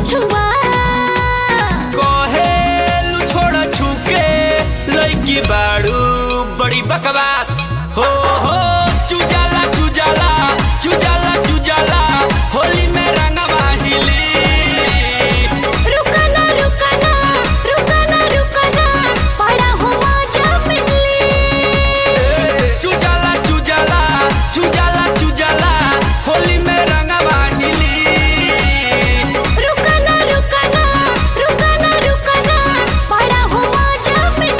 छुआ कहेलू छोड़ छुके लइकी बाड़ू बड़ी बकवास हो हो चुजाला चुजाला चुजाला चुजाला होली में रंगवा हिली रुकना रुकना रुकना रुकना बड़ा हो मजा मिली चुजाला चुजाला चुजाला चुजाला होली में रंगवा हिली रुकना रुकना रुकना रुकना बड़ा हो मजा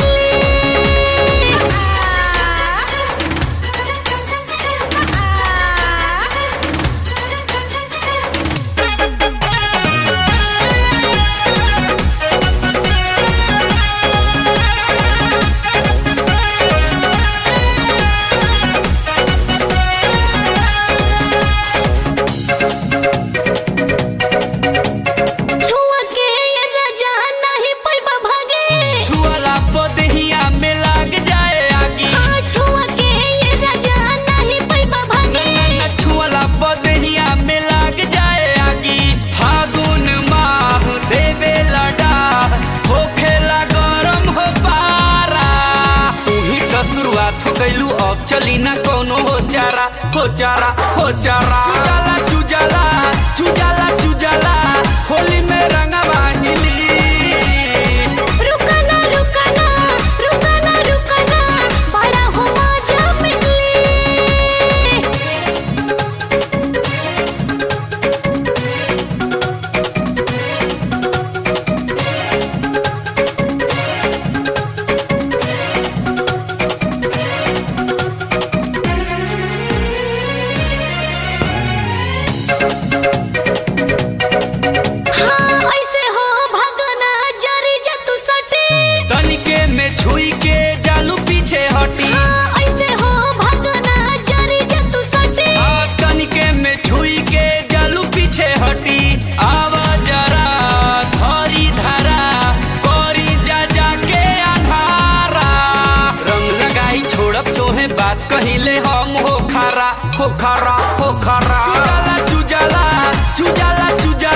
छुआ के ये राजा नहीं पैबा भागे छुअला पदहिया में लाग जाए आगी हाँ छुआ के ये राजा नहीं पैबा भागे छुअला पदहिया में लाग जाए आगी फागुन माह देवे लडा होखेला गरम हो पारा तू ही का शुरुआत हो गइलू अब चली ना कोनो हो चारा हो चारा हो चारा चुजाला चुजाला चुजाला चुजाला होली में रंगवा हिली रुकना रुकना रुकना रुकना बड़ा हो मजा मिली हाँ ऐसे हो भगना जरी जा तू सटे तनिके में छुई के जालू पीछे हटी हाँ ऐसे हो भगना जरी जा तू सटे आ तनिके में छुई के जालू पीछे हटी आवा जरा धरी धारा करी जा जा के अन्हारा रंग लगाई छोड़ब तोहे बात कहिले हम हो खारा हो खारा हो खारा चुजाला चुजाला चुजाला चुजाला